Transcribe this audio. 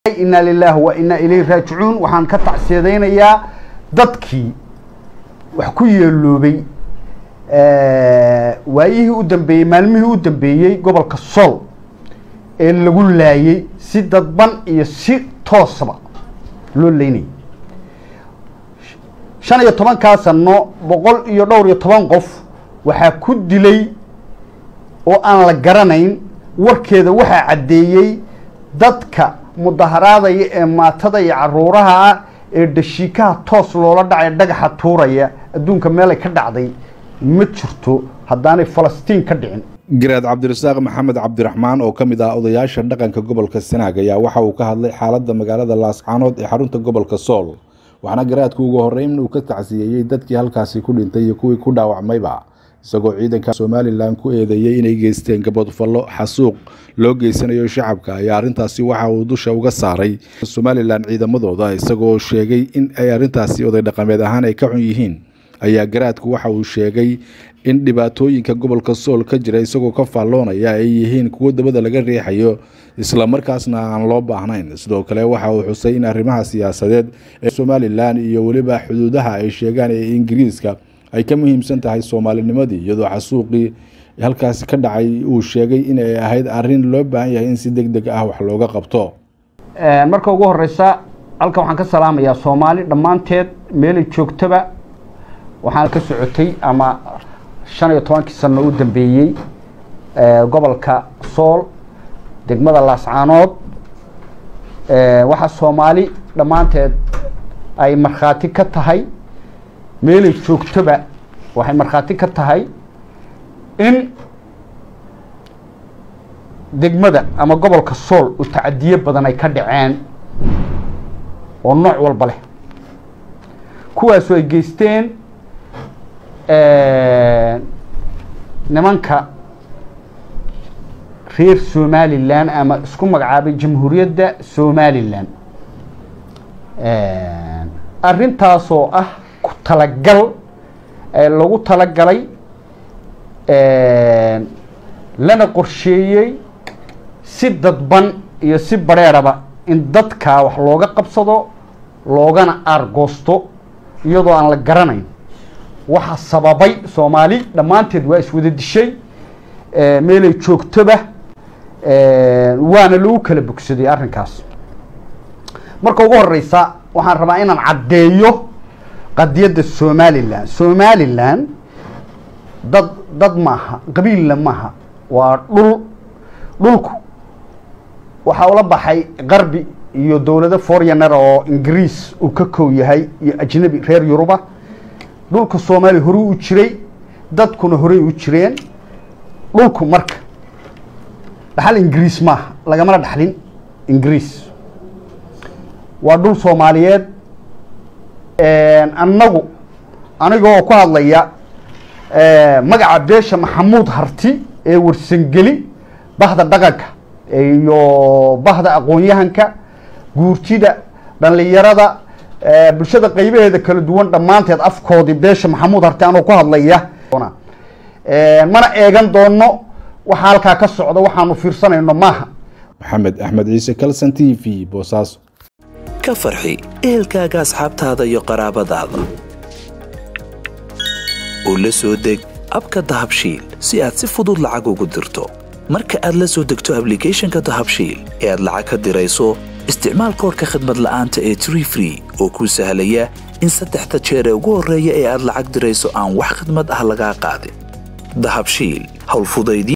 inaa lilaahi wa inaa ilayhi raajicuun waxaan ka tacsiyadaynayaa dadkii wax ku yeeloobay waayihii u dambeeyey maalmihii u dambeeyey gobolka sool ee lagu laayey si dadban iyo si toosaba loo leynayay shan iyo tobankaa sano boqol iyo dhowr iyo toban qof waxaa ku dilay oo aan la garanayn warkeeda waxaa caddeeyey dadka mudaharaadaya ee maatada iyo caruuraha ah ee dhashiikaha toos loola dhacay dhagaxa tuuraya adduunka meelay ka dhacday ma jirto haddaanay falastiin ka dhicin garaad cabdirasaaq maxamed cabdiraxmaan oo ka mid ah odayaasha dhaqanka gobolka sanaag ayaa waxa uu ka hadlay xaaladda magaalada laascaanood ee xarunta gobolka sool waxaana garaadku ugu horreyn uu ka tacsiyeeyey dadkii halkaasi ku dhintay iyo kuwii ku dhaawacmayba isagoo ciidanka somalilan ku eedeeyey inay geysteen gabodfallo xasuuq loo geysanayo shacabka ayaa arrintaasi waxa uu dusha uga saaray somalilan ciidamadooda isagoo sheegay in ay arrintaasi oday dhaqameed ahaan ay ka xun yihiin ayaa garaadku waxa uu sheegay in dhibaatooyinka gobolka sool ka jira isagoo ka faalloonaya ay yihiin kuwo dabada laga riixayo islamarkaasna aan loo baahnayn sidoo kale waxa uu xusay in arrimaha siyaasadeed ee somalilan iyo weliba xuduudaha ay sheegaan ee ingiriiska ay ka muhiimsan tahay soomaalinimadii iyadoo xasuuqii halkaasi ka dhacay uu sheegay inay ahayd arrin loo baahan yahay in si deg deg ah wax looga qabto marka ugu horeysa halkan waxaan ka salaamayaa soomaali dhammaanteed meelay joogtaba waxaan ka socotay ama shan iyo tobankii sano u dambeeyey gobolka sool degmada laascaanood waxaa soomaali dhammaanteed ay markhaati ka tahay meelay joogtoba waxay markhaati ka tahay in degmada ama gobolka sool u tacadiye badan ay ka dhaceen oo nooc walba leh kuwaasoo ay geysteen nimanka reer somalilan ama isku magacaabay jamhuuriyadda somalilan arrintaasoo ah ku talagal lagu talagalay lana qorsheeyey si dadban iyo si bareeraba in dadkaa wax looga qabsado loogana aargoosto iyadoo aan la garanayn waxa sababay soomaali dhammaanteed waa iswada dishay meelay joogtoba waana lagu kala bogsaday arrinkaas marka ugu horeysa waxaan rabaa inaan caddeeyo qadiyadda somalilan somalilan dad dad maaha qabiilla maaha waa dhul dhulku waxaa ula baxay qarbi iyo dowlado foryaner oo ingiriis uu ka kow yahay iyo ajnabi reer yuruba dhulka soomaaliya horey u jiray dadkuna horey u jireen dhulku marka dhaxal ingiriis maaha lagamana dhaxlin ingiriis waa dhul soomaaliyeed annagu anigoo ku hadlaya magaca beesha maxamuud harti ee warsangeli bahda dhaqanka iyo bahda aqoon-yahanka guurtida dhallinyarada bulshada qaybaheeda kala duwan dhammaanteed afkoodii beesha maxamuud harti anoo ku hadlaya mana eegan doono waxa halkaa ka socda waxaanu fiirsanayno maaha maxamed axmed ciise kalson t v boosaaso ka farxi ehelkaaga asxaabtaada iyo qaraabadaada oo la soo deg abka dahabshiil si aad si fudud lacag ugu dirto marka aad la soo degto ablicathonka dahabshiil ee aad lacag ka dirayso isticmaal koorka khadmad la'aanta ee tree free oo kuu sahlaya in saddexda jeer ee ugu horreeya ee aad lacag dirayso aan wax khidmad ah lagaa qaadin dahabshiil howlfudaydii